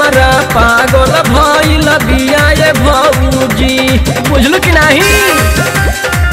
हमारा पागल भइल बिया ये भौजी बुझलू कि नहीं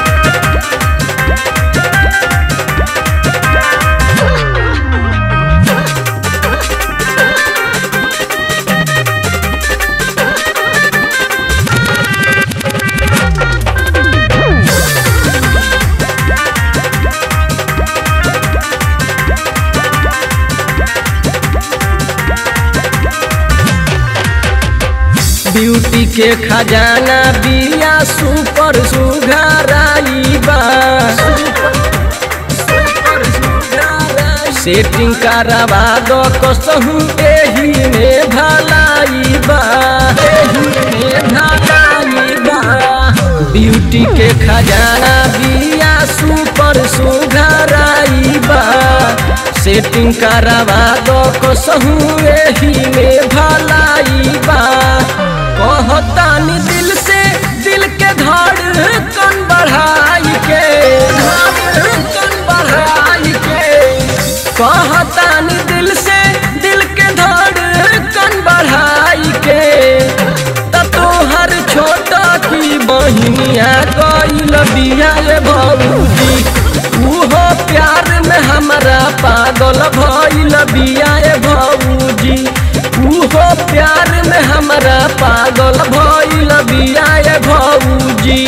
ब्यूटी के खजाना बिया सुपर सुघराई बा सेटिंग करवा दो कसहू एही में भलाई बा एही में भलाई बा ब्यूटी के खजाना बिया सुपर सुघराई बा सेटिंग करवा दो कसहू एही में भलाई बा कहतानी दिल से दिल के धड़कन बढ़ाई के धड़कन बढ़ाई के कहतानी दिल से दिल के धड़कन बढ़ाई के त तोहर छोटा की बहिनिया गइल बिया रे भौजी उहो प्यार में हमरा पागल भइल बिया रे भौजी उहो प्यार में हमरा पागल भइल बिया रे भौजी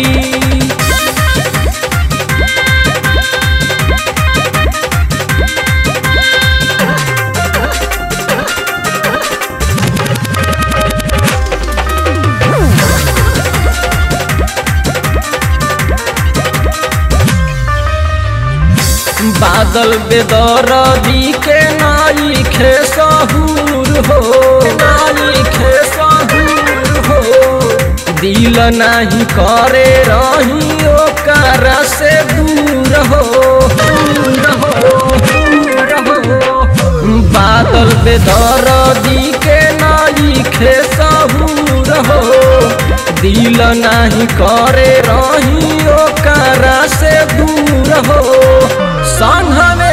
बादल बेदरदी के नाई खे सहूर हो नाई खे सहूर हो दिल नहीं करे रही ओकर से दूर हो दूर हो दूर हो बादल बेदरदी के नाई खे सहूर हो दिल नहीं करे रही ओकर से दूर हो संग में